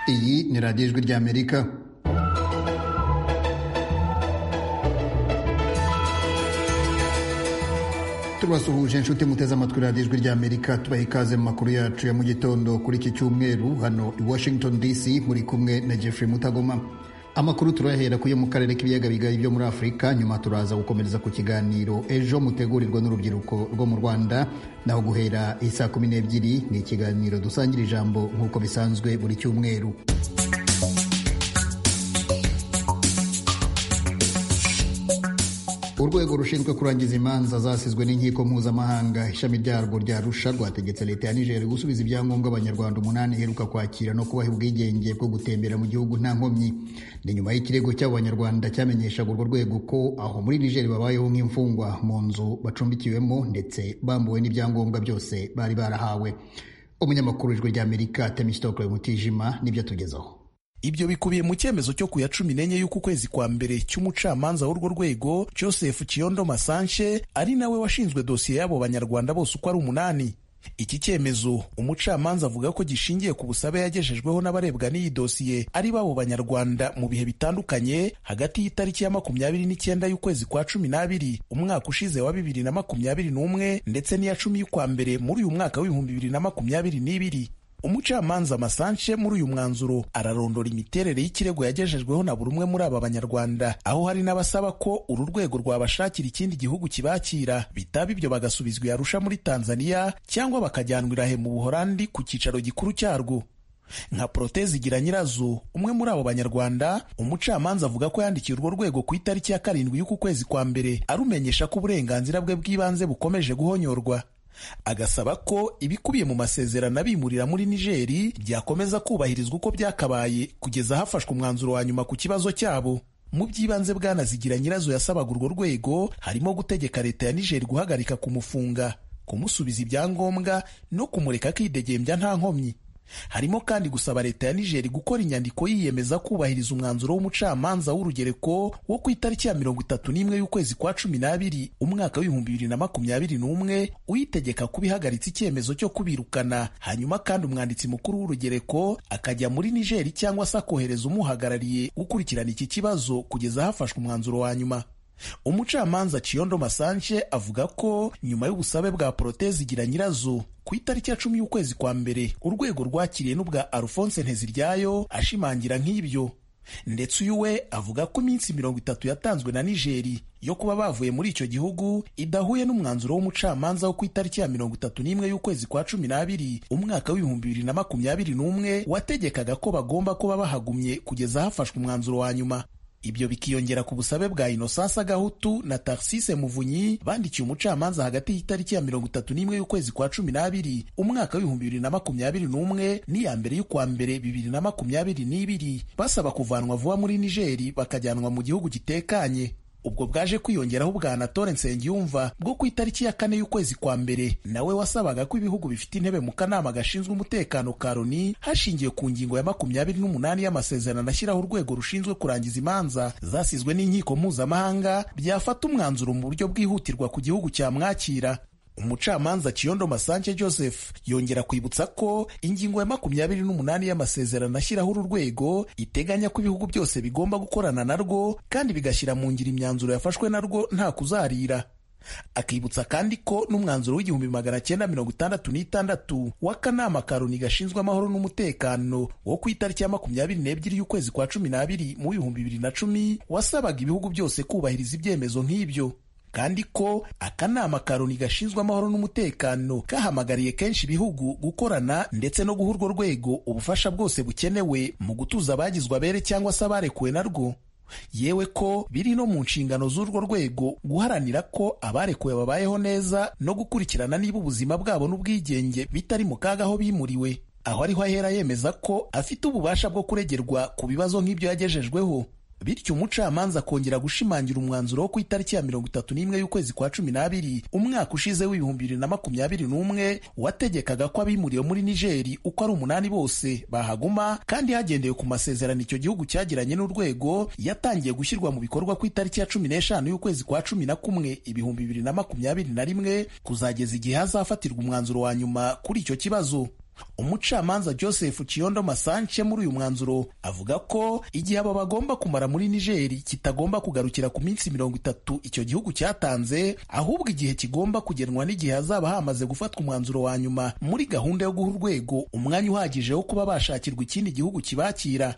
kuri radiyo ijwi ry'amerika tubasuhuje inshuti muteze amatwi radiyo ijwi ry'amerika tubaha ikaze mu makuru yacu ya mu gitondo kuri iki cyumweru hano i washington dc muri kumwe na jeffrey mutagoma amakuru turayahera kuyo mu karere k'ibiyaga bigari byo muri afurika nyuma turaza gukomereza ku kiganiro ejo mutegurirwa n'urubyiruko rwo mu rwanda naho guhera isaa kumi n'ebyiri ni ikiganiro dusangira ijambo nk'uko bisanzwe buri cyumweru urwego rushinzwe kurangiza imanza zasizwe n'inkiko mpuzamahanga ishami ryarwo rya Arusha rwategetse leta ya Niger gusubiza ibyangombwa abanyarwanda umunani iheruka kwakira no kubaha ubwigenge bwo gutembera mu gihugu nta nkomyi ni nyuma y'ikirego cy'abo banyarwanda cyamenyeshaga urwo rwego ko aho muri Niger babayeho nk'imfungwa mu nzu bacumbikiwemo ndetse bambuwe n'ibyangombwa byose bari barahawe umunyamakuru w'ijwi ry'Amerika Temi Stokwe Mutijima nibyo atugezaho ibyo bikubiye mu cyemezo cyo ku ya cumi n'enye y'uku kwezi kwa mbere cy'umucamanza w'urwo rwego Joseph Kiondo Masanche ari nawe washinzwe dosiye y'abo banyarwanda bose uko ari umunani iki cyemezo umucamanza avuga ko gishingiye ku busabe yagejejweho n'abarebwa n'iyi dosiye ari babo banyarwanda mu bihe bitandukanye hagati y'itariki ya makumyabiri n'icyenda y'ukwezi kwa cumi n'abiri umwaka ushize wa bibiri na makumyabiri n'umwe ndetse n'iya cumi y'ukwa mbere muri uyu mwaka w'ibihumbi bibiri na makumyabiri n'ibiri umucamanza Masanche muri uyu mwanzuro ararondora imiterere y'ikirego yagejejweho na buri umwe muri aba banyarwanda aho hari n'abasaba ko uru rwego rwabashakira ikindi gihugu kibakira bitaba ibyo bagasubizwa Arusha muri Tanzania cyangwa bakajyanwa irahe mu Buholandi ku cyicaro gikuru cyarwo nka Protezi igira nyirazo umwe muri abo banyarwanda umucamanza avuga ko yandikiye urwo rwego ku itariki ya karindwi y'uku kwezi kwa mbere arumenyesha ko uburenganzira bwe bw'ibanze bukomeje guhonyorwa agasaba ko ibikubiye mu masezerano abimurira muri Nigeri byakomeza kubahirizwa uko byakabaye kugeza hafashwe umwanzuro wa nyuma ku kibazo cyabo mu by'ibanze bwanazigira nyirazo yasabaga urwo rwego harimo gutegeka leta ya Niger guhagarika kumufunga kumusubiza ibyangombwa no kumureka akidegembya nta nkomyi harimo kandi gusaba leta ya Niger gukora inyandiko yiyemeza kubahiriza umwanzuro w'umucamanza w'urugereko wo ku itariki ya mirongo itatu n'imwe y'ukwezi kwa cumi n'abiri umwaka w'ibihumbi bibiri na makumyabiri n'umwe uyitegeka kuba ihagaritse icyemezo cyo kubirukana hanyuma kandi umwanditsi mukuru w'urugereko akajya muri Niger cyangwa se akohereza umuhagarariye gukurikirana iki kibazo kugeza hafashwe umwanzuro wa nyuma umucamanza Kiondo Masanche avuga ko nyuma y'ubusabe bwa Protezi igira nyirazo ku itariki ya cumi y'ukwezi kwa mbere urwego rwakiriye n'ubwa Alphonse Nteziryayo ashimangira nk'ibyo ndetse uyu we avuga ko iminsi mirongo itatu yatanzwe na Nigeri yo kuba bavuye muri icyo gihugu idahuye n'umwanzuro w'umucamanza wo ku itariki ya mirongo itatu n'imwe y'ukwezi kwa cumi n'abiri umwaka w'ibihumbi bibiri na makumyabiri n'umwe wategekaga ko bagomba kuba bahagumye kugeza hafashwe umwanzuro wa nyuma ibyo bikiyongera ku busabe bwa Innocence Gahutu na Tarsise Muvunyi bandikiye umucamanza hagati y'itariki ya mirongo itatu n'imwe y'ukwezi kwa cumi n'abiri umwaka w'ibihumbi bibiri na makumyabiri n'umwe n'iya mbere y'ukwa mbere bibiri na makumyabiri n'ibiri basaba kuvanwa vuba muri Nigeri bakajyanwa mu gihugu gitekanye ubwo bwaje kwiyongeraho ubwa Anatole Nsengiyumva bwo ku itariki ya kane y'ukwezi kwa mbere nawe wasabaga ko ibihugu bifite intebe mu kanama gashinzwe umutekano ka Loni hashingiwe ku ngingo ya makumyabiri n'umunani y'amasezerano ashyiraho urwego rushinzwe kurangiza imanza zasizwe n'inkiko mpuzamahanga byafata umwanzuro mu buryo bwihutirwa ku gihugu cyamwakira umucamanza Kiondo Masanche Joseph yongera kwibutsa ko ingingo ya makumyabiri n'umunani y'amasezerano ashyiraho uru rwego iteganya ko ibihugu byose bigomba gukorana narwo kandi bigashyira mu ngiro imyanzuro yafashwe narwo nta kuzarira akibutsa kandi ko n'umwanzuro w'igihumbi magana cyenda mirongo itandatu n'itandatu w'akanama ka Loni gashinzwe amahoro n'umutekano wo ku itariki ya makumyabiri n'ebyiri y'ukwezi kwa cumi n'abiri mu bihumbi bibiri na cumi wasabaga ibihugu byose kubahiriza ibyemezo nk'ibyo kandi ko akanama ka Loni gashinzwe amahoro n'umutekano kahamagariye kenshi ibihugu gukorana ndetse no guha urwo rwego ubufasha bwose bukenewe mu gutuza abagizwe abere cyangwa se abarekuwe narwo yewe ko biri no mu nshingano z'urwo rwego guharanira ko abarekuwe babayeho neza no gukurikirana niba ubuzima bwabo n'ubwigenge bitari mu kaga aho bimuriwe aho ariho ahera yemeza ko afite ububasha bwo kuregerwa ku bibazo nk'ibyo yagejejweho bityo umucamanza akongera gushimangira umwanzuro wo ku itariki ya mirongo itatu n'imwe y'ukwezi kwa cumi n'abiri umwaka ushize w'ibihumbi bibiri na makumyabiri n'umwe wategekaga ko abimuriwe muri nigeri uko ari umunani bose bahaguma kandi hagendewe ku masezerano icyo gihugu cyagiranye n'urwego yatangiye gushyirwa mu bikorwa ku itariki ya cumi n'eshanu y'ukwezi kwa cumi na kumwe ibihumbi bibiri na makumyabiri na rimwe kuzageza igihe hazafatirwa umwanzuro wa nyuma kuri icyo kibazo umucamanza joseph kiyondo masance muri uyu mwanzuro avuga ko igihabo bagomba kumara muri nigeri kitagomba kugarukira ku minsi mirongo itatu icyo gihugu cyatanze ahubwo igihe kigomba kugenwa n'igihe hazaba hamaze gufatwa umwanzuro wa nyuma muri gahunda yo guha urwego umwanya uhagije wo kuba bashakirwa ikindi gihugu kibakira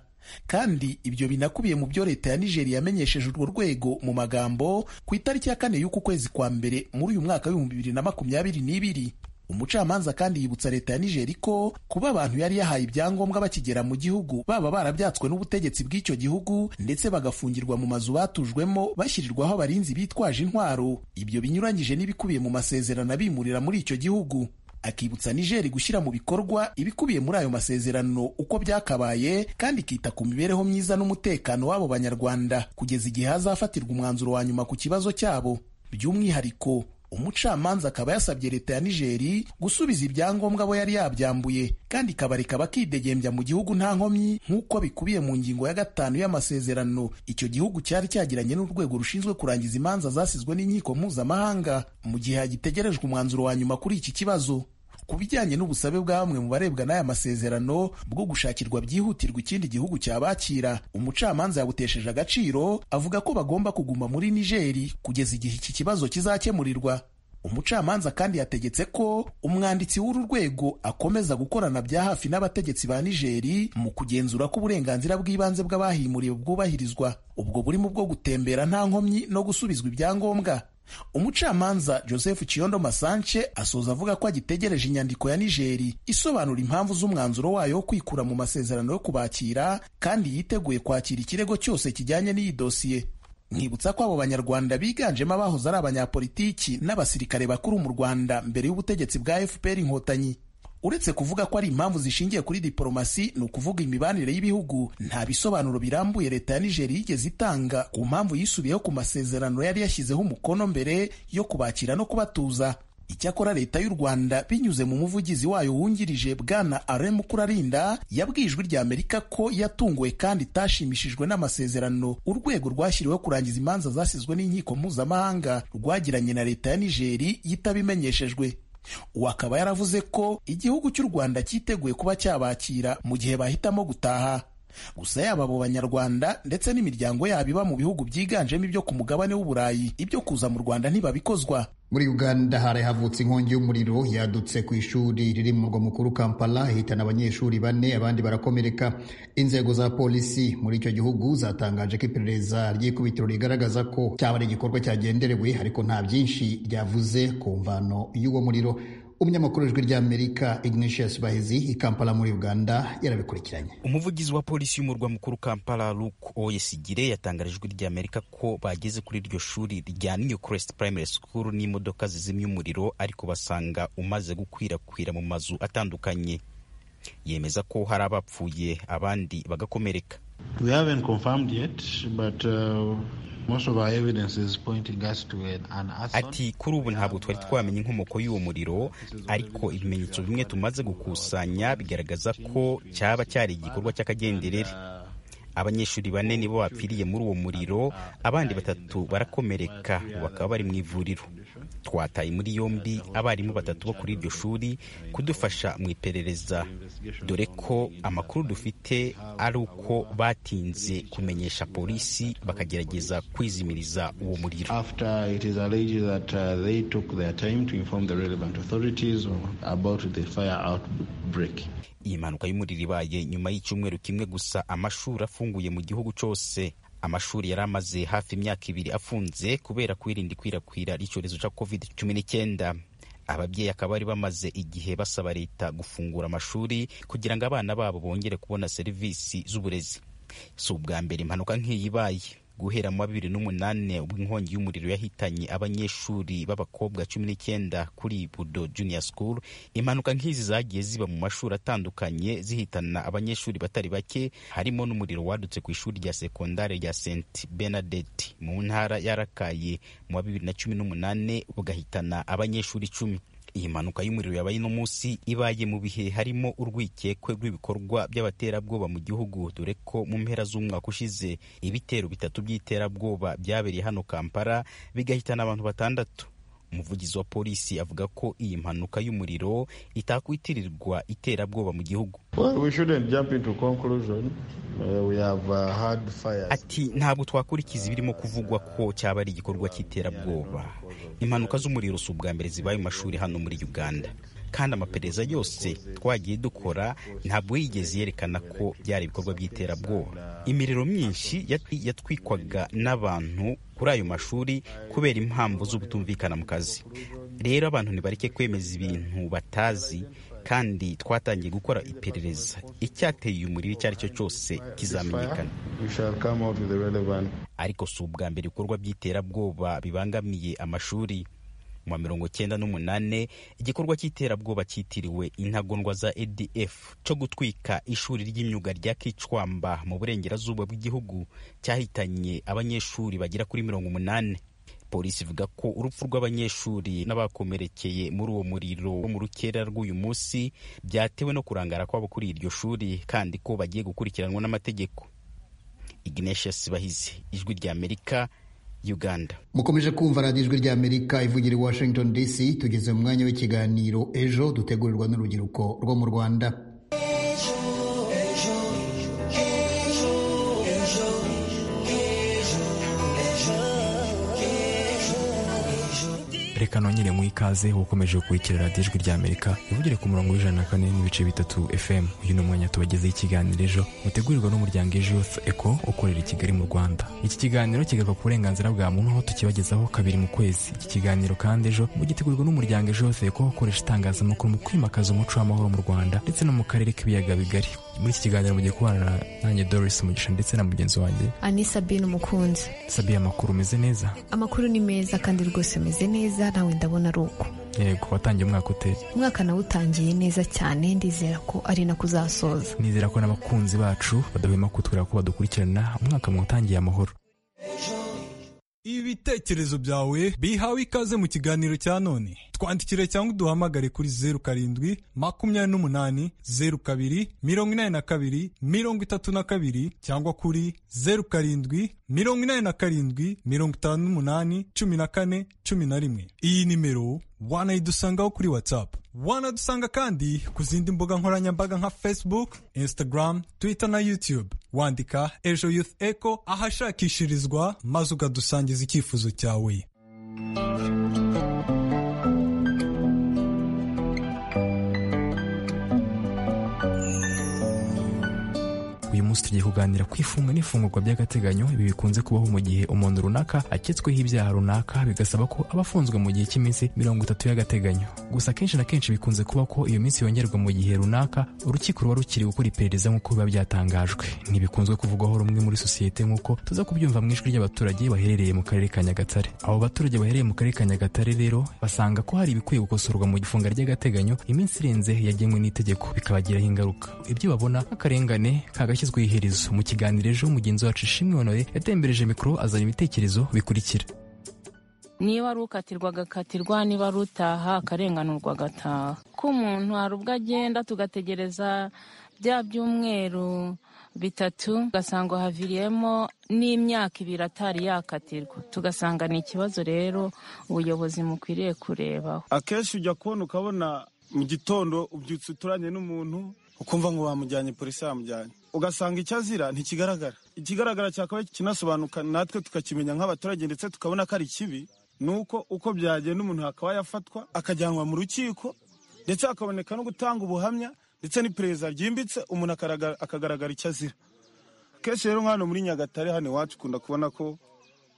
kandi ibyo binakubiye mu byo leta ya nigeri yamenyesheje urwo rwego mu magambo ku itariki ya kane y'uku kwezi kwa mbere muri uyu mwaka w'ibihumbi bibiri na makumyabiri n'ibiri umucamanza kandi yibutsa leta ya nigeri ko kuba abantu yari yahaye ibyangombwa bakigera mu gihugu baba barabyatswe n'ubutegetsi bw'icyo gihugu ndetse bagafungirwa mu mazu batujwemo bashyirirwaho abarinzi bitwaje intwaro ibyo binyuranyije n'ibikubiye mu masezerano abimurira muri icyo gihugu akibutsa nigeri gushyira mu bikorwa ibikubiye muri ayo masezerano uko byakabaye kandi ikita ku mibereho myiza n'umutekano w'abo banyarwanda kugeza igihe hazafatirwa umwanzuro wa nyuma ku kibazo cyabo by'umwihariko umucamanza akaba yasabye leta ya nigeri gusubiza ibyangombwa abo yari yabyambuye kandi ikabareka bakidegembya mu gihugu nta nkomyi nk'uko bikubiye mu ngingo ya gatanu y'amasezerano icyo gihugu cyari cyagiranye n'urwego rushinzwe kurangiza imanza zasizwe n'inkiko mpuzamahanga mu gihe hagitegerejwe umwanzuro wa nyuma kuri iki kibazo ku bijyanye n'ubusabe bwa bamwe mu barebwa n'aya masezerano bwo gushakirwa byihutirwa ikindi gihugu cyabakira umucamanza yabutesheje agaciro avuga ko bagomba kuguma muri nigeri kugeza igihe iki kibazo kizakemurirwa umucamanza kandi yategetse ko umwanditsi w'uru rwego akomeza gukorana bya hafi n'abategetsi ba nigeri mu kugenzura ko uburenganzira bw'ibanze bw'abahimuriwe bwubahirizwa ubwo burimo bwo gutembera nta nkomyi no gusubizwa ibyangombwa umucamanza joseph kiyondo masance asoza avuga ko agitegereje inyandiko ya nigeri isobanura impamvu z'umwanzuro wayo wo kwikura mu masezerano yo kubakira kandi yiteguye kwakira ikirego cyose kijyanye n'iyi dosiye nkibutsa ko abo banyarwanda biganjemo abahoze ari abanyapolitiki n'abasirikare bakuru mu rwanda mbere y'ubutegetsi bwa fpr inkotanyi uretse kuvuga ko ari impamvu zishingiye kuri diporomasi ni ukuvuga imibanire y'ibihugu nta bisobanuro birambuye leta ya nigeri yigeze itanga ku mpamvu yisubiyeho ku masezerano yari yashyizeho umukono mbere yo kubakira no kubatuza icyakora leta y'u rwanda binyuze mu muvugizi wayo wungirije bwana are mukurarinda yabwiye ijwi rya amerika ko yatunguwe kandi itashimishijwe n'amasezerano urwego rwashyiriweho kurangiza imanza zasizwe n'inkiko mpuzamahanga rwagiranye na leta ya nigeri yitabimenyeshejwe uwo akaba yaravuze ko igihugu cy'u rwanda cyiteguye kuba cyabakira mu gihe bahitamo gutaha gusa yaba abo banyarwanda ndetse n'imiryango yabo iba mu bihugu byiganjemo ibyo ku mugabane w'uburayi ibyo kuza mu rwanda ntibabikozwa muri uganda hari havutse inkongi y'umuriro yadutse ku ishuri riri mu murwa mukuru kampala ihitana abanyeshuri bane abandi barakomereka inzego za polisi muri icyo gihugu zatangaje ko iperereza ry'ikubitiro rigaragaza ko cyaba ari igikorwa cyagenderewe ariko nta byinshi ryavuze ku mvano y'uwo muriro umunyamakuru w'ijwi ry'amerika ignatius bahizi i kampala muri uganda yarabikurikiranye umuvugizi wa polisi y'umurwa mukuru kampala luke oyesigire yatangarije ijwi ry'amerika ko bageze kuri iryo shuri rya new crest primary school n'imodoka zizimya umuriro ariko basanga umaze gukwirakwira mu mazu atandukanye yemeza ko hari abapfuye abandi bagakomereka we haven't confirmed yet but uh... Ati kuri ubu ntabwo twari twamenya inkomoko y'uwo muriro ariko ibimenyetso bimwe tumaze gukusanya bigaragaza ko cyaba cyari igikorwa cy'akagenderere abanyeshuri bane nibo bapfiriye muri uwo muriro abandi batatu barakomereka bakaba bari mu ivuriro twataye muri yombi abarimu batatu bo kuri iryo shuri kudufasha mu iperereza dore ko amakuru dufite ari uko batinze kumenyesha polisi bakagerageza kwizimiriza uwo muriro iyi mpanuka y'umuriro ibaye nyuma y'icyumweru kimwe gusa amashuri afunguye mu gihugu cyose amashuri yari amaze hafi imyaka ibiri afunze kubera kwirinda ikwirakwira ry'icyorezo cya covid cumi n'icyenda ababyeyi akaba bari bamaze igihe basaba leta gufungura amashuri kugira ngo abana babo bongere kubona serivisi z'uburezi si ubwa mbere impanuka nk'iyi ibaye guhera mu wa bibiri n'umunani ubwo inkongi y'umuriro yahitanye abanyeshuri b'abakobwa cumi n'icyenda kuri budo junior school impanuka nk'izi zagiye ziba mu mashuri atandukanye zihitana abanyeshuri batari bake harimo n'umuriro wadutse ku ishuri rya sekondari rya st benadette mu ntara yarakaye mu wa bibiri na cumi n'umunani bugahitana abanyeshuri icumi iyi mpanuka y'umuriro yabaye ino munsi ibaye mu bihe harimo urwikekwe rw'ibikorwa by'abaterabwoba mu gihugu dore ko mu mpera z'umwaka ushize ibitero bitatu by'iterabwoba byabereye hano kampala bigahitana abantu batandatu umuvugizi wa polisi avuga ko iyi mpanuka y'umuriro itakwitirirwa iterabwoba mu gihugu Well, we shouldn't jump into conclusion. Uh, we have uh, had fires. ati ntabwo twakurikiza ibirimo kuvugwa ko cyaba ari igikorwa cy'iterabwoba impanuka z'umuriro si ubwa mbere zibaye mu mashuri hano muri uganda kandi amaperereza yose twagiye dukora ntabwo yigeze yerekana ko byari ibikorwa by'iterabwoba imiriro myinshi yatwi- yatwikwaga n'abantu kuri ayo mashuri kubera impamvu z'ubutumvikana mu kazi rero abantu ntibareke kwemeza ibintu batazi kandi twatangiye gukora iperereza icyateye uyu muriro icyo ari cyo cyose kizamenyekana We shall come out with the relevant ariko si ubwa mbere ibikorwa by'iterabwoba bibangamiye amashuri mu wa mirongo cyenda n'umunane igikorwa cy'iterabwoba cyitiriwe intagondwa za adf cyo gutwika ishuri ry'imyuga rya kicwamba mu burengerazuba bw'igihugu cyahitanye abanyeshuri bagera kuri mirongo umunani polisi ivuga ko urupfu rw'abanyeshuri n'abakomerekeye muri uwo muriro wo mu rukera rw'uyu munsi byatewe no kurangara kwabo kuri iryo shuri kandi ko bagiye gukurikiranwa n'amategeko ignatius bahizi ijwi ry'amerika uganda mukomeje kumva radiyo ijwi ry'amerika ivugira i washington dc tugeze mu mwanya w'ikiganiro ejo dutegurirwa n'urubyiruko rwo mu rwanda reka nongere mu ikaze ukomeje gukurikira radiyo ijwi ry'amerika ivugire ku murongo w'ijana na kane n'ibice bitatu fm uyu ni umwanya tubagezeho ikiganiro ejo mutegurirwa n'umuryango ejo youth eco ukorera i kigali mu rwanda iki kiganiro kigaruka ku burenganzira bwa muntu aho tukibagezaho kabiri mu kwezi iki kiganiro kandi ejo gitegurwa n'umuryango ejo youth eco ukoresha itangazamakuru mu kwimakaza umuco w'amahoro mu rwanda ndetse no mu karere k'ibiyaga bigari muri iki kiganiro mugiye kubana na- nanjye doris mugisha ndetse na mugenzi wanjye anisa bin umukunzi sabiye amakuru umeze neza amakuru ni meza kandi rwose meze neza nawe ndabona ari uko yego watangiye umwaka uteye umwaka nawutangiye neza cyane ndizera ko ari nako uzasoza nizera ko n'abakunzi bacu badahwema kutwira ko badukurikirana umwaka mu utangiye amahoro ibitekerezo byawe bihawe ikaze mu kiganiro cya none twandikire cyangwa uduhamagare kuri zeru karindwi makumyabiri n'umunani zeru kabiri mirongo inani na kabiri mirongo itatu na kabiri cyangwa kuri zeru karindwi mirongo inani na karindwi mirongo itanu n'umunani cumi na kane cumi na rimwe iyi nimero wanayidusangaho kuri whatsapp wanadusanga kandi ku zindi mbuga nkoranyambaga nka facebook instagram twitter na youtube wandika ejo youth eco ahashakishirizwa maze ukadusangiza icyifuzo cyawe uyu munsi tugiye kuganira ku ifunga n'ifungurwa by'agateganyo ibi bikunze kubaho mu gihe umuntu runaka aketsweho ibyaha runaka bigasaba ko aba afunzwe mu gihe cy'iminsi mirongo itatu y'agateganyo gusa akenshi na kenshi bikunze kuba ko iyo minsi yongerwa mu gihe runaka urukiko ruba rukiri gukora iperereza nk'uko biba byatangajwe ntibikunzwe kuvugwaho rumwe muri sosiyete nk'uko tuza kubyumva mu ijwi ry'abaturage baherereye mu karere ka nyagatare abo baturage baherereye mu karere ka nyagatare rero basanga ko hari ibikwiye gukosorwa mu ifunga ry'agateganyo iminsi irenze yagenwe n'itegeko bikabagiraho ingaruka ibyo babona nk'akarengane kagashyizweho iherezo mu kiganiro ejo mugenzi wacu ishimwe honore yatembereje mikoro azana ibitekerezo bikurikira niba ari ukatirwa agakatirwa niba ari utaha akarenganurwa agataha ko umuntu hari ubwo agenda tugategereza bya byumweru bitatu ugasanga haviriyemo n'imyaka ibiri atari yakatirwa tugasanga ni ikibazo rero ubuyobozi mukwiriye kurebaho akenshi ujya kubona ukabona mu gitondo ubyutse uturanye n'umuntu ukumva ngo bamujyanye polisi yamujyanye ugasanga icyo azira ntikigaragara ikigaragara cyakabaye kinasobanuka natwe tukakimenya nk'abaturage ndetse tukabona ko ari kibi ni uko uko byagenda umuntu hakaba yafatwa akajyanwa mu rukiko ndetse hakaboneka no gutanga ubuhamya ndetse n'iperereza ryimbitse umuntu akaraga- akagaragara icyo azira kenshi rero nk'ahantu muri nyagatare hano iwacu ukunda kubona ko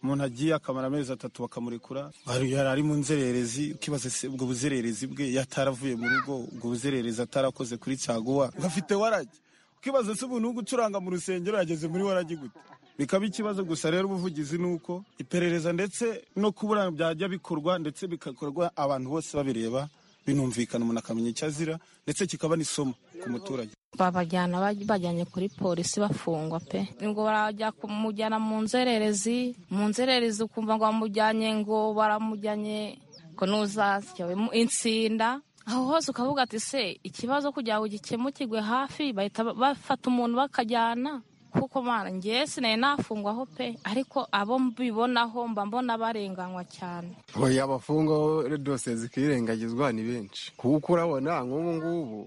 umuntu agiye akamara amezi atatu bakamurekura Ari- yari ari mu nzererezi ukibaza se ubwo buzererezi bwe yataravuye mu rugo ubwo buzererezi atarakoze kuri caguwa afite waragi ukibaza se umuntu wo gucuranga mu rusengero yageze muri waragi gute bikaba ikibazo gusa rero ubuvugizi ni uko iperereza ndetse no kubura byajya bikorwa ndetse bigakorwa abantu bose babireba binumvikana umuntu akamenya icyo azira ndetse kikaba n'isomo ku muturage babajyana baj- bajyanye kuri polisi bafungwa pe ngo barajya kumujyana mu nzererezi mu nzererezi ukumva ngo bamujyanye ngo baramujyanye ngo n'uzasyawe insinda aho hose ukavuga ati se ikibazo kugira ngo gikemukirwe hafi bahita ba- bafata umuntu bakajyana kuko mwana ngewe sinari nafungwaho pe ariko abo mbibonaho mba mbona barenganywa cyane oya abafungwa dosiye zikirengagizwa ni benshi kuko urabona nk'ubu ngubu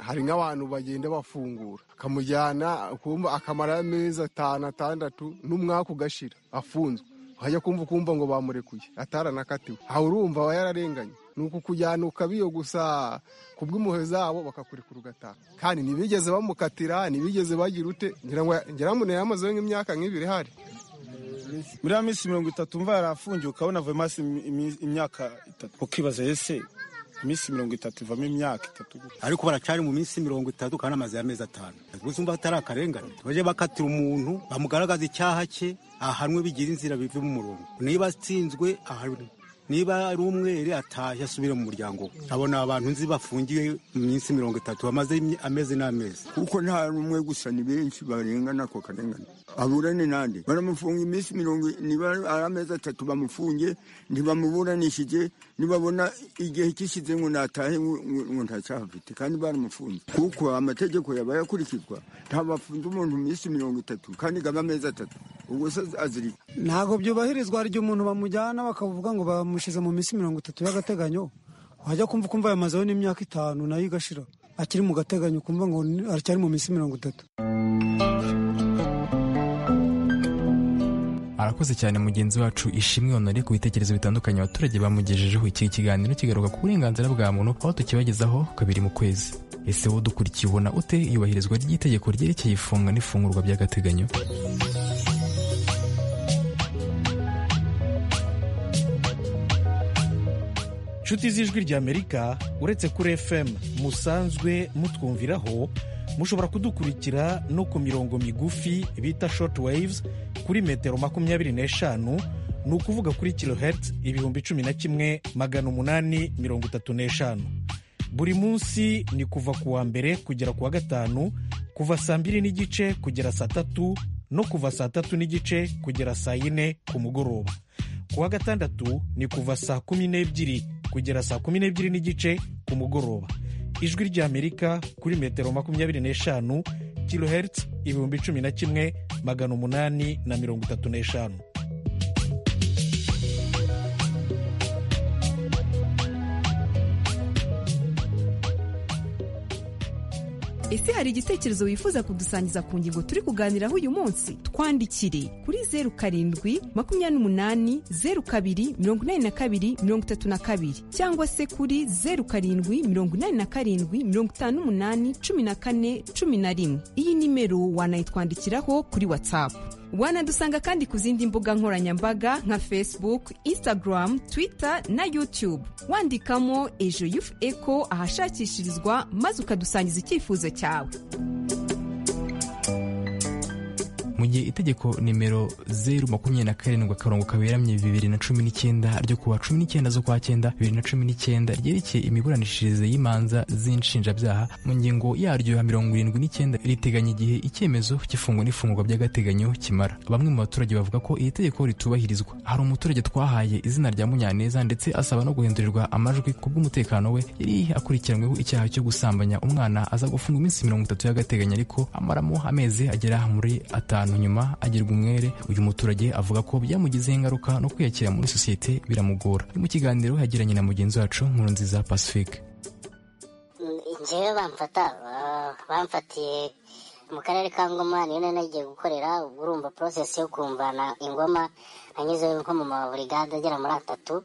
hari nk'abantu bagenda bafungura akamujyana akumva akamara amezi atanu atandatu n'umwaka ugashira afunzwe wajya kumva ukumva ngo bamurekuye ataranakatiwe aha urumva aba yararenganye ni uku kujyana ukabiyogusa kubw'impuhwe zabo bakakurekura ugataha kandi ntibigeze bamukatira ntibigeze bagira ute ngira ngo ngira ngo yari amazeho nk'imyaka nk'ibiri hari muri ya minsi mirongo itatu mva yari afungiye ukabona avuyemo hasi imyaka itatu ukibaza ese iminsi mirongo itatu ivamo imyaka itatu gusa ariko baracyari mu minsi mirongo itatu kandi amaze y'amezi atanu gusa umva atari akarengane bajye bakatira umuntu bamugaragaza icyaha cye ahanwe bigira inzira bive mu murongo niba atsinzwe ahanwe niba ari umwere ataje asubire mu muryango we abona abantu nzi bafungiwe mu minsi mirongo itatu bamaze imye- amezi n'amezi kuko nta n'umwe gusa ni benshi barengana ako karengane aburane nande baramufunga iminsi mirongo niba ari amezi atatu bamufunge ntibamuburanishije nibabona igihe kishize ngo natahe ngo- ngo ngo nta cyaha afite kandi baramufunze kuko amategeko yaba yakurikizwa ntabwo bafunze umuntu iminsi mirongo itatu kandi gaba amezi atatu ubwo se azirika ntabwo byubahirizwa hari igihe umuntu bamujyana bakavuga ngo bamushyize mu minsi mirongo itatu y'agateganyo wajya kumva ukumva yamazeho n'imyaka itanu nayo igashira akiri mu gateganyo ukumva ngo ni- aracyari mu minsi mirongo itatu arakoze cyane mugenzi wacu ishimwe honore ku bitekerezo bitandukanye abaturage bamugejejeho iki kiganiro kigaruka ku burenganzira bwa muntu aho tukibagezaho kabiri mu kwezi ese wowe dukurikiye ubona ute iyubahirizwa ry'itegeko ryerekeye ifunga n'ifungurwa by'agateganyo nshuti z'ijwi ry'amerika uretse kuri fm musanzwe mutwumviraho mushobora kudukurikira no ku mirongo migufi bita short waves kuri metero makumyabiri n'eshanu ni ukuvuga kuri kilohertz ibihumbi cumi na kimwe magana umunani mirongo itatu n'eshanu buri munsi ni kuva ku wa mbere kugera ku wa gatanu kuva saa mbiri n'igice kugera saa tatu no kuva saa tatu n'igice kugera saa yine ku mugoroba ku wa gatandatu ni kuva saa kumi n'ebyiri kugera saa kumi n'ebyiri n'igice ku mugoroba ijwi ry'amerika kuri metero makumyabiri n'eshanu kilohertz ibihumbi cumi na kimwe magana umunani na mirongo itatu n'eshanu ese hari igitekerezo wifuza kudusangiza ku ngingo turi kuganiraho uyu munsi twandikire kuri zeru karindwi makumyabiri n'umunani zeru kabiri mirongo inani na kabiri mirongo itatu na kabiri cyangwa se kuri zeru karindwi mirongo inani na karindwi mirongo itanu n'umunani cumi na kane cumi na rimwe iyi nimero wanayitwandikiraho kuri watsapu wanadusanga kandi ku zindi mbuga nkoranyambaga nka facebook instagram twitter na youtube wandikamo ejo yufu eko ahashakishirizwa maze ukadusangiza icyifuzo cyawe mu gihe itegeko nimero zeru makumyabiri na karindwi akarongo kaberamye bibiri na cumi n'icyenda ryo ku wa cumi n'icyenda z'ukwa cyenda bibiri na cumi n'icyenda ryerekeye imiburanishirize y'imanza z'inshinjabyaha mu ngingo yaryo ya mirongo irindwi n'icyenda riteganya igihe icyemezo cy'ifungwa n'ifungurwa by'agateganyo kimara bamwe mu baturage bavuga ko iri tegeko ritubahirizwa hari umuturage twahaye izina rya munyaneza ndetse asaba no guhindurirwa amajwi ku bw'umutekano we yari akurikiranyweho icyaha cyo gusambanya umwana aza gufungwa iminsi mirongo itatu y'agateganyo ariko amaramo amezi agera muri atanu nyuma agirwa umwere uyu muturage avuga ko byamugizeho ingaruka no kwiyakira muri sosiyete biramugora Ni mu kiganiro yagiranye na mugenzi wacu nkurunziza pacifique njyewe bamfata ah, bamfatiye mu karere ka ngoma niyo nari nagiye gukorera ubwo urumva process yo kumvana ingoma nanyuzeho nko mu maburigade agera muri atatu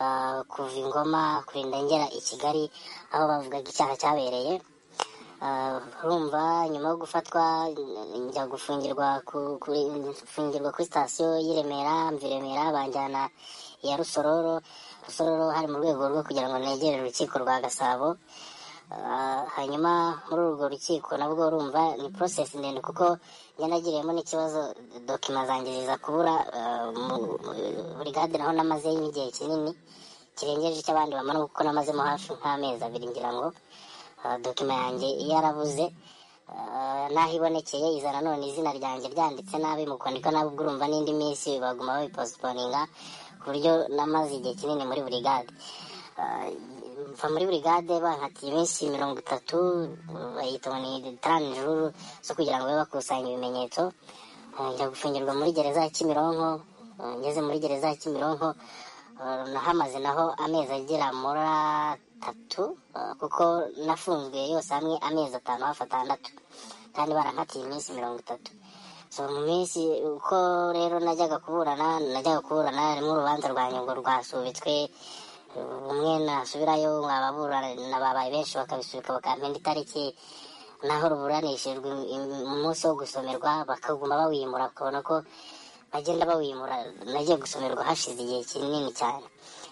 ah, kuva ingoma kurinda ngera i kigali aho bavugaga icyaha cyabereye Ah, urumva nyuma yo gufatwa n- njya gufungirwa ku- kuri gufungirwa kuri sitasiyo y'i remera mva i remera banjyana iya rusororo rusororo hari mu rwego rwo kugira ngo negere urukiko rwa gasabo Ah, hanyuma muri urwo rukiko nabwo urumva ni process ndende kuko njya nagiriyemo n'ikibazo dokima zanjye ziza kubura ah, mu- mu- burigade naho namazeyo igihe kinini kirengeje icy'abandi bamara kuko namazemo hafi nk'amezi abiri ngira ngo ah, dokima yanjye yarabuze Ah, n'aho ibonekeye iza nanone izina ryanjye ryanditse nabi mu kwandika nabi ubwo urumva n'indi minsi baguma babipostponinga ku buryo namaze igihe kinini muri burigade Ah, kuva muri burigade bankatiye iminsi mirongo itatu bayita ngo ni taranijuru zo kugira ngo babe bakusanya ibimenyetso Uh, njya gufungirwa muri gereza ya kimironko Uh, ngeze muri gereza ya kimironko uh, nahamaze naho amezi agera muri atatu uh, kuko nafunzwe yose hamwe amezi atanu hafi atandatu kandi barankatiye iminsi mirongo itatu so mu minsi uko rero najyaga kuburana najyaga kuburana harimo urubanza rwa nyungu rwasubitswe umwe nasubirayo ababurana babaye benshi bakabisubika bakampenda itariki naho ruburanishijwe umunsi wo gusomerwa bakaguma bawimbura bakabona ko bagenda bawimura nagiye gusomerwa hashize igihe kinini cyane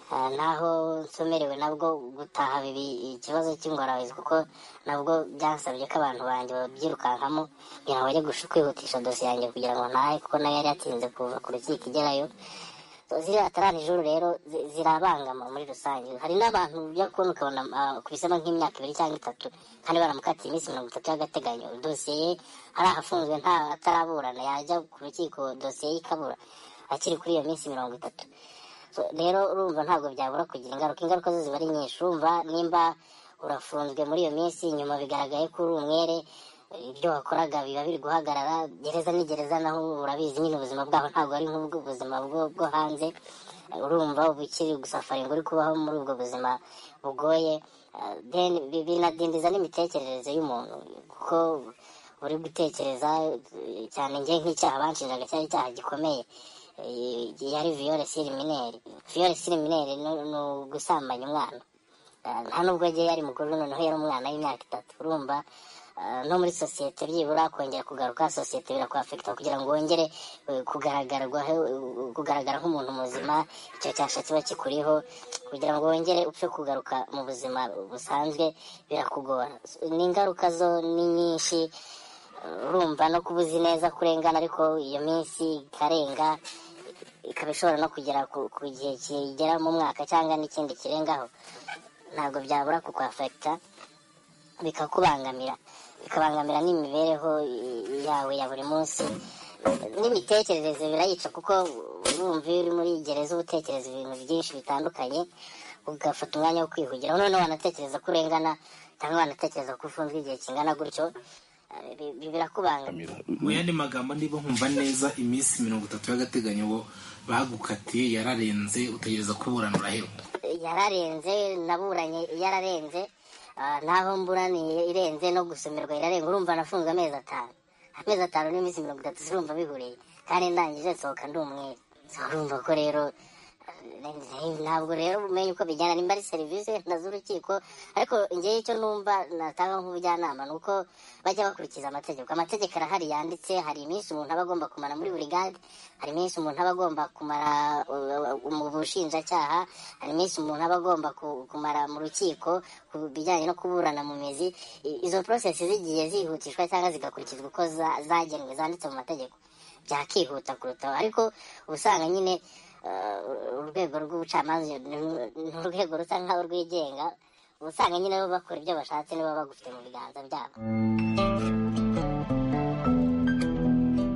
Ah, naho nsomerewe nabwo gutaha bibi ikibazo cy'ingorabahizi kuko nabwo byansabye ko abantu banjye babyirukankamo kugira ngo bajye gush- kwihutisha dosiye yanjye kugira ngo ntahe kuko nayo yari yatinze kuva ku rukiko igerayo So, ziriya taranijuru rero zi- zirabangama muri rusange hari n'abantu ujya kubona ukabona ah, kubisemo nk'imyaka ibiri cyangwa itatu kandi baramukatiye iminsi mirongo itatu y'agateganyo dosiye ye ari ahafunzwe nta ataraburana yajya ku rukiko dosiye ye ikabura akiri kuri iyo minsi mirongo itatu So, rero urumva ntabwo byabura kugira ingaruka ingaruka zo ziba ari nyinshi urumva nimba urafunzwe muri iyo minsi nyuma bigaragaye ko uri umwere ibyo wakoraga biba biri guhagarara gereza ni gereza naho urabizi nyine ubuzima bwaho ntabwo ari nk'ubw'ubuzima bwo bwo hanze urumva uba ukiri gusafari ngo uri kubaho muri ubwo buzima bugoye Ah, then bi- binadindiza n'imitekerereze y'umuntu kuko uri gutekereza eh, cyane njye nk'icyaha banshinjaga cyari icyaha gikomeye Eh, yari viyore sirimineri viyore sirimineri ni ugusambanya umwana Ah, nta nubwo agiye yari mukuru noneho yari umwana w'imyaka itatu urumva ah, no muri sosiyete byibura kongera kugaruka sosiyete birakwafekita kugira ngo wongere eh, kugaragarwaho eh, kugaragara nk'umuntu muzima icyo cyasha kiba kikuriho kugira ngo wongere upfe kugaruka mu buzima busanzwe birakugora ni ingaruka zo ni nyinshi urumva no kuba uzi neza ko urengana ariko iyo minsi ikarenga ikaba ishobora no kugera ku ku gihe kigera mu mwaka cyangwa n'ikindi kirengaho ntabwo byabura kukwafekita bikakubangamira bikabangamira n'imibereho i- yawe ya buri munsi n'imitekerereze birayica kuko urumva iyo uri muri gereza uba utekereza ibintu byinshi bitandukanye ugafata umwanya wo kwihugira noneho wanatekereza ko urengana cyangwa wanatekereza ko ufunzwe igihe kingana gutyo eh, bi- bi- birakubangamira mu yandi magambo niba nkumva neza iminsi mirongo itatu y'agateganyo bo bagukatiye yararenze utegereza kuburana uraheba yararenze naburanye yararenze ah, naho mburaniye irenze no gusomerwa irarenga urumva nafunzwe amezi atanu amezi atanu n'iminsi mirongo itatu zirumva bihuriye kandi ndangije nsohoka ndi umwere So, urumva ko rero eh, ntabwo rero umenya uko bijyana nimba ari serivisi wenda z'urukiko ariko ngewe icyo numva natanga nk'ubujyanama ni uko bajya bakurikiza amategeko amategeko arahari yanditse hari iminsi umuntu aba agomba kumara muri buri gare hari iminsi umuntu aba agomba kumara uh, mu bushinjacyaha hari iminsi umuntu aba agomba ku- kumara mu rukiko ku bijyanye no kuburana mu mizi I- izo porosesi zigiye zihutishwa cyangwa zigakurikizwa uko za- zagenwe zanditse mu mategeko byakihuta kurutaho ariko uba usanga nyine eh, urwego rw'ubucamanza ni ni urwego rusa nkaho rwigenga uba usanga nyine bo bakora ibyo bashatse niba bagufite mu biganza byabo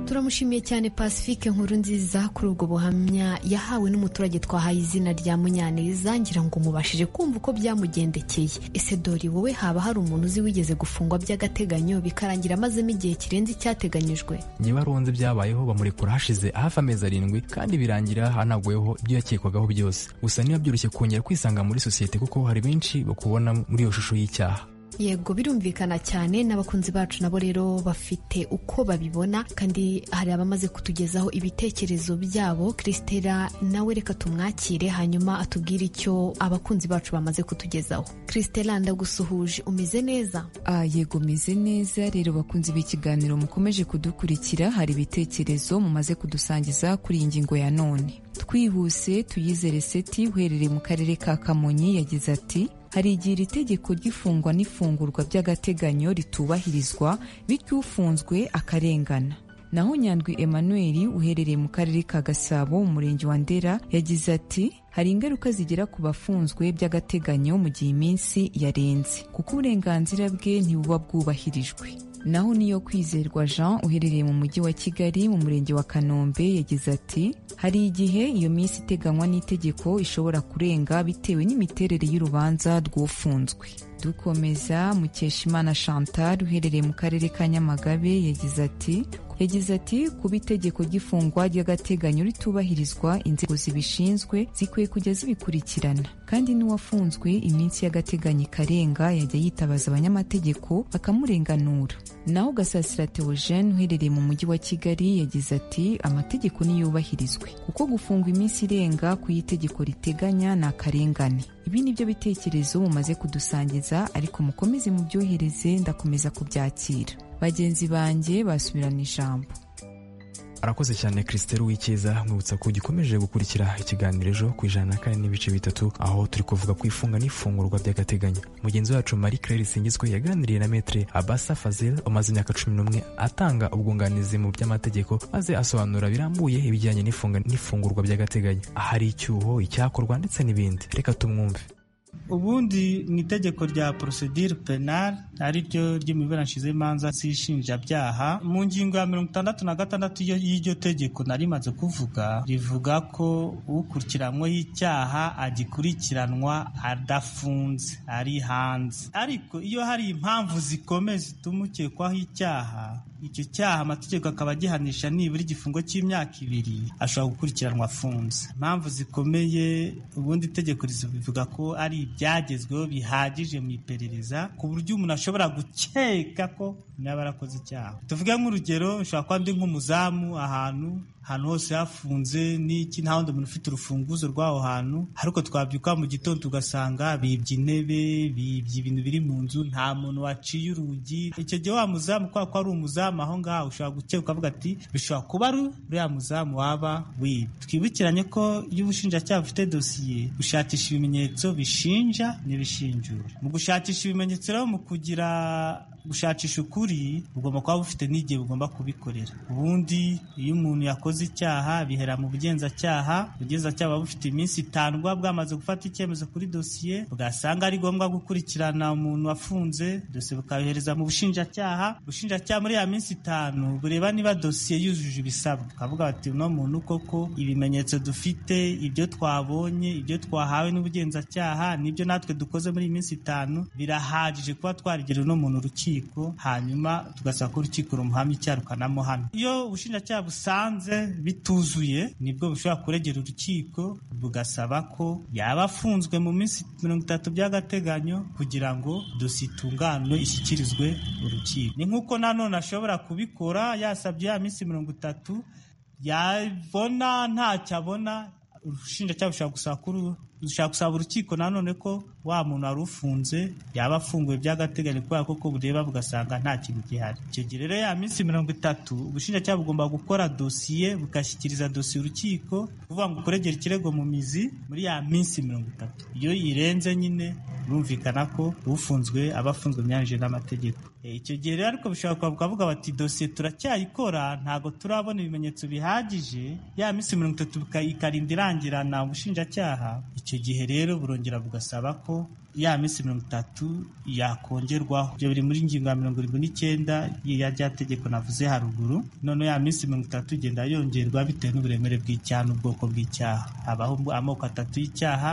turamushimiye cyane pacifique nkuru nziza kuri ubwo buhamya yahawe n'umuturage twahaye izina rya munyaneza ngira ngo mubashije kumva uko byamugendekeye ese dore wowe haba hari umuntu uzi wigeze gufungwa by'agateganyo bikarangira amazemo igihe kirenze icyateganyijwe njye baronze byabayeho bamurekura hashize hafi amezi arindwi kandi birangira hanaguweho ibyo yakekwagaho byose gusa niba byoroshye kongera kwisanga muri sosiyete kuko hari benshi bakubona muri iyo shusho y'icyaha yego birumvikana cyane n'abakunzi bacu nabo rero bafite uko babibona kandi hari abamaze kutugezaho ibitekerezo byabo christela nawe reka tumwakire hanyuma atubwire icyo abakunzi bacu bamaze kutugezaho christela ndagusuhuje umeze neza Ah, yego meze neza rero bakunzi b'ikiganiro mukomeje kudukurikira hari ibitekerezo mumaze kudusangiza kuri iyi ngingo ya none twihuse tuyizere seti uherereye mu karere ka kamonyi yagize ati hari igihe iri tegeko ry'ifungwa n'ifungurwa by'agateganyo ritubahirizwa bityo ufunzwe akarengana naho nyandwi emmanuel uherereye mu karere ka gasabo mu murenge wa ndera yagize ati hari ingaruka zigera ku bafunzwe by'agateganyo mu gihe iminsi yarenze kuko uburenganzira bwe ntibuba bwubahirijwe naho niyo kwizerwa jean uherereye mu mujyi wa kigali mu murenge wa kanombe yagize ati hari igihe iyo minsi iteganywa n'itegeko ishobora kurenga bitewe n'imiterere y'urubanza rw'ufunzwe dukomeza mukeshimana chantal uherereye mu karere ka nyamagabe yagize ati yagize ati kuba itegeko ry'ifungwa ry'agateganyo ritubahirizwa inzego zibishinzwe zikwiye kujya zibikurikirana kandi n'uwafunzwe iminsi y'agateganyo ikarenga yajya yitabaza abanyamategeko bakamurenganura naho gasasira theogene uherereye mu mujyi wa kigali yagize ati amategeko niyubahirizwe kuko gufunga iminsi irenga ku y'itegeko riteganya ni akarengane ibi ni byo bitekerezo mumaze kudusangiza ariko mukomeze mubyohereze ndakomeza kubyakira bagenzi banjye basubirana ijambo arakoze cyane christelle w'ikiza mwibutsa ko gikomeje gukurikira ikiganiro ejo ku ijana na kane n'ibice bitatu aho turi kuvuga ku ifunga n'ifungurwa by'agateganyo mugenzi wacu marie claire singizwe yaganiriye na metre abasa fazel umaze imyaka cumi n'umwe atanga ubwunganizi mu by'amategeko maze asobanura birambuye ibijyanye n'ifunga n'ifungurwa by'agateganyo ahari icyuho icyakorwa ndetse n'ibindi reka tumwumve ubundi mu itegeko rya porosedire penal ari ryo ry'imiburanashize imanza z'ishinjabyaha mu ngingo ya mirongo itandatu na gatandatu y'iryo tegeko nari rimaze kuvuga rivuga ko ukurikiranyweho icyaha agikurikiranwa adafunze ari hanze ariko iyo hari impamvu zikomeye zituma ukekwaho icyaha icyo cyaha amategeko akaba agihanisha nibura igifungo cy'imyaka ibiri ashobora gukurikiranwa afunze impamvu zikomeye ubundi itegeko rivuga ko ari ibyagezweho bihagije mu iperereza ku buryo umuntu ashobora gukeka ko yaba arakoze icyaha tuvuge nk'urugero nshobora kuba ndi nk'umuzamu ahantu ahantu hose hafunze n'iki nta wundi muntu ufite urufunguzo rw'aho hantu ariko twabyuka mu gitondo tugasanga bibye intebe bibye ibintu biri mu nzu nta muntu waciye urugi icyo gihe wa muzamu kubera ko ari umuzamu aho ngaho ushobora gukeka ukavuga ati bishobora kuba ari uriya muzamu waba wibye twibukiranye ko iyo ubushinjacyaha bufite dosiye bushakisha ibimenyetso bishinja n'ibishinjura mu gushakisha ibimenyetso rero mu kugira gushakisha ukuri bugomba kuba bufite n'igihe bugomba kubikorera ubundi iyo umuntu yakoze icyaha bihera mu bugenzacyaha ubugenzacyaha buba bufite iminsi itanu buba bwamaze gufata icyemezo kuri dosiye bwasanga ari ngombwa gukurikirana umuntu wafunze dosiye bukayohereza mu bushinjacyaha ubushinjacyaha muri ya minsi itanu bureba niba dosiye yujuje ibisabwa ukavuga bati uno muntu koko ibimenyetso dufite ibyo twabonye ibyo twahawe n'ubugenzacyaha nibyo natwe dukoze muri iyi minsi itanu birahagije kuba twarigera uno muntu urukiko hanyuma tugasaba ko urukiko rumuhamya icyaha rukanamuhana iyo ubushinjacyaha busanze bituzuye nibwo bushobora kuregera urukiko bugasaba ko yaba afunzwe mu minsi mirongo itatu by'agateganyo kugira ngo dosiye itunganwe ishyikirizwe urukiko ni nk'uko nanone ashobora kubikora yasabye ya minsi mirongo itatu yabona ntacyo abona ubushinjacyaha bushobora gusaba kuri dushaka gusaba urukiko nanone ko wa muntu wari ufunze yaba afunguye by'agateganyo kubera ko bureba bugasanga nta kintu gihari icyo gihe rero ya minsi mirongo itatu ubushinjacyaha bugomba gukora dosiye bugashyikiriza dosiye urukiko kuvuga ngo ukuregere ikirego mu mizi muri ya minsi mirongo itatu iyo irenze nyine birumvikana ko ufunzwe aba afunzwe byanyije n'amategeko icyo gihe rero ariko bishobora kuvuga bati dosiye turacyayikora ntabwo turabona ibimenyetso bihagije ya minsi mirongo itatu ikarinda irangirana ubushinjacyaha icyo gihe rero burongera bugasaba ko ya minsi mirongo itatu yakongerwaho ibyo biri muri ingingo ya mirongo irindwi n'icyenda ya rya tegeko navuze haruguru noneho ya minsi mirongo itatu igenda yongerwa bitewe n'uburemere bw'icyaha n'ubwoko bw'icyaha habaho amoko atatu y'icyaha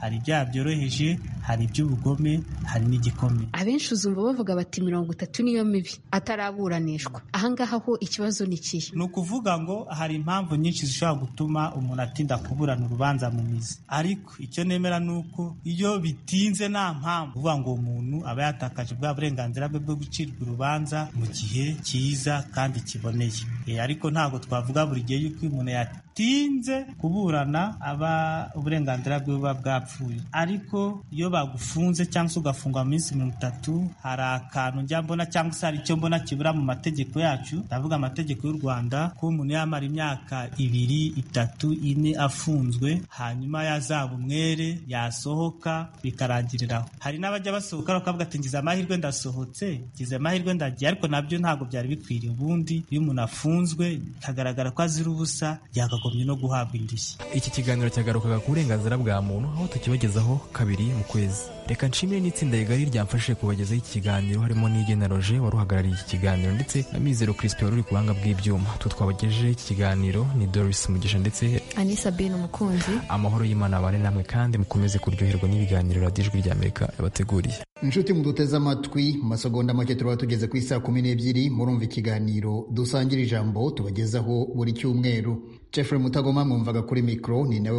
hari ibyaha byoroheje hari iby'ubugome hari n'igikomeye abenshi uzumva bavuga bati mirongo itatu niyo mibi ataraburanishwa ahangaha ho ikibazo ni ikihe ni ukuvuga ngo hari impamvu nyinshi zishobora gutuma umuntu atinda kuburana urubanza mu mizi ariko icyo nemera ni uko iyo bitinze nta mpamvu uvuga ngo umuntu aba yatakaje bwa burenganzira bwe bwo gucirwa urubanza mu gihe cyiza kandi kiboneye ariko ntabwo twavuga buri gihe yuko umuntu yatinze kuburana aba uburenganzira bwe buba bwapfuye ariko iyo bagufunze cyangwa se ugafungwa mu minsi mirongo itatu hari akantu njya mbona cyangwa se hari icyo mbona kibura mu mategeko yacu ndavuga amategeko y'u Rwanda ko umuntu yamara imyaka ibiri itatu ine afunzwe hanyuma yazaba umwere yasohoka bikarangiriraho hari n'abajya basohoka bakavuga ati ngize amahirwe ndasohotse ngize amahirwe ndagiye ariko nabyo ntabwo byari bikwiriye ubundi iyo umuntu afunzwe bikagaragara ko azira ubusa yakagombye no guhabwa indishyi iki kiganiro cyagarukaga ku burenganzira bwa muntu aho tukibagezaho kabiri mu kwezi reka nshimire n'itsinda rigari ryamfashije kubagezaho iki kiganiro harimo n'igena roje wari uhagarariye iki kiganiro ndetse na mizero kirispe wari uri ku buhanga bw'ibyuma tu twabagejejeho iki kiganiro ni doris mugisha ndetse anisa bin umukunzi amahoro y'imana abane namwe kandi mukomeze kuryoherwa n'ibiganiro radiyo ijwi ry'amerika yabateguriye inshuti muduteze amatwi mu masegonda make turaba tugeze ku isaa kumi n'ebyiri murumva ikiganiro dusangira ijambo tubagezaho buri cyumweru jeffrey mutagoma mwumvaga kuri mikoro ni nawe